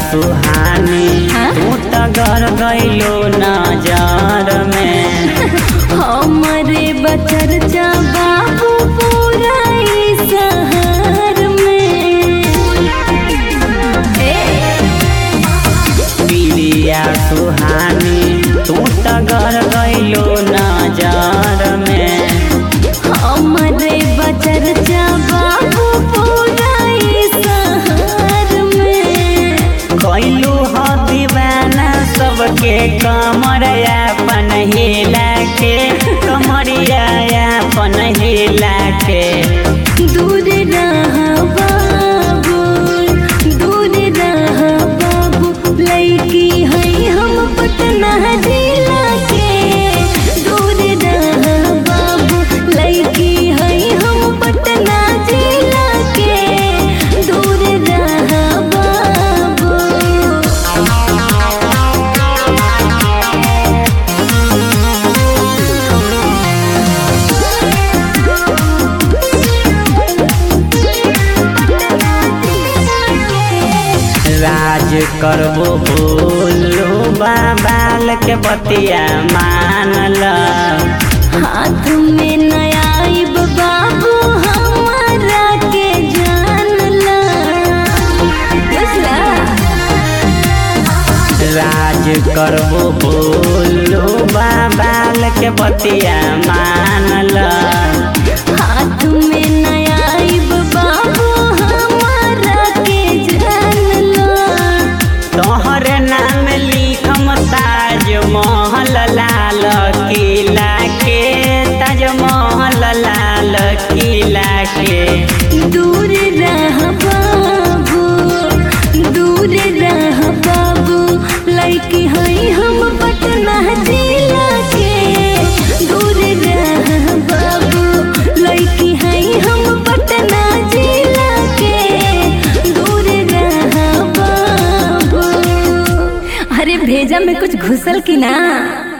सुहानी हाँ? तू त घर गइलो नजर में हमरे बचरचा बाबू पूरा ई शहर में ए, पिलिया सुहानी तू त घर गइलो नजर में हमरे बचरचा बाबू पूरा ई शहर में कैलू ह दीवाना सबके कमरिया अपन हिला के कमरिया अपन हिला के दूर रह बाबू दूर रह बाबू लड़की है हम पटना जिला के दूर रह बाबू लड़की है हम पटना जिला के दूर रह बाबू राज करबो बोलो बाबाल के बतिया मानल हाथ में नयाइब बाबू हमारा के जानला बुझला राज करबो बोलो बाबाल के बतिया मानल हाथ में नयाइब बाबू हमारा के जानला तोहरे नाम लिखम ताज महल लाल किला के ताज महल लाल किला के दूर रह बाबू दूर रह बाबू लड़की है हम पटना जिला के दूर रह बाबू लड़की है हम पटना जिला के दूर रह बाबू अरे भेजा में कुछ घुसल की ना